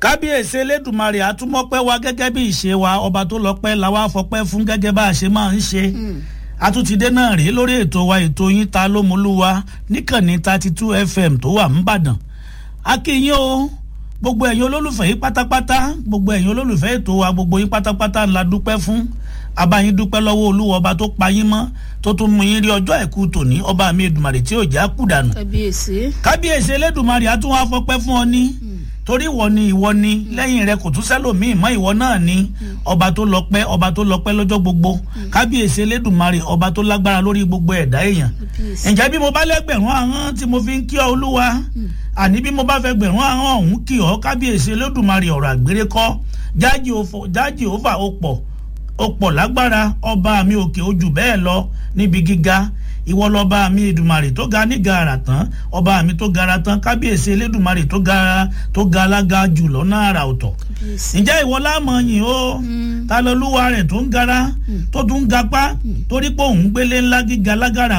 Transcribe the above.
kábíyèsí elédùnmarè àtúmọ̀pẹ́ wa gẹ́gẹ́ bí ìṣe wa ọba tó lọ́pẹ́ la wá fọpẹ́ fún gẹ́gẹ́ bá a ṣe máa ń ṣe àtúntìdé náà rèé lórí ètò wa ètò yín ta ló molúwa níkànnì thirty two fm tó wà ńbàdàn akínyìn o gbogbo ẹ̀yin olólùfẹ́ yín pátápátá gbogbo ẹ̀yin olólùfẹ́ ètò wa gbogbo yín pátápátá la dúpẹ́ fún abayín dúpẹ́ lọ́wọ́ olúwa ọba tó pa yín mọ́ tó tún mú yín rí ọjọ́ àìkú tòní ọba mi èdùmàrè tí ò já kú dànù kábíyèsí. kábíyèsí elédùnmarè á tún wá fọpẹ́ fún ọ ní torí ìwọ ni ìwọ ni lẹ́yìn rẹ kò tún sẹ́lòmíì mọ́ ìwọ náà ni ọba tó lọ́pẹ́ ọba tó lọ́pẹ́ lọ́jọ́ gbogbo kábíyèsí elédùnmarè ọba tó lágbára lórí gbogbo ẹ̀dá èèyàn ǹjẹ́ bí mo bá lẹ́gbẹ̀rún ahọ́n tí mo fi ń kí ọ olúwa àní bí mo bá fẹ́ gbẹ̀rún ahọ́n ọ̀hún kí ọ kábíyèsí elédùnmarè ọ̀rọ̀ àgbèrè kọ́ jájì òfà ó pọ̀ ó pọ̀ lágbára ọba mi òkè ojú bẹ́ẹ̀ lọ níbi gíga ìwọ lọba mi èdùmarè tó ga ní gàrà tán ọba mi tó gara tán kábíyèsí elédùmarè tó gara tó ga alága jù lọ́nà àrà ọ̀tọ̀ ǹjẹ́ ìwọ láàmọ̀ yìí ó ta lọ́lúwa rẹ̀ tó ń gara tó tún ń gapá torí pé òun gbélé ńlá gíga lágàrà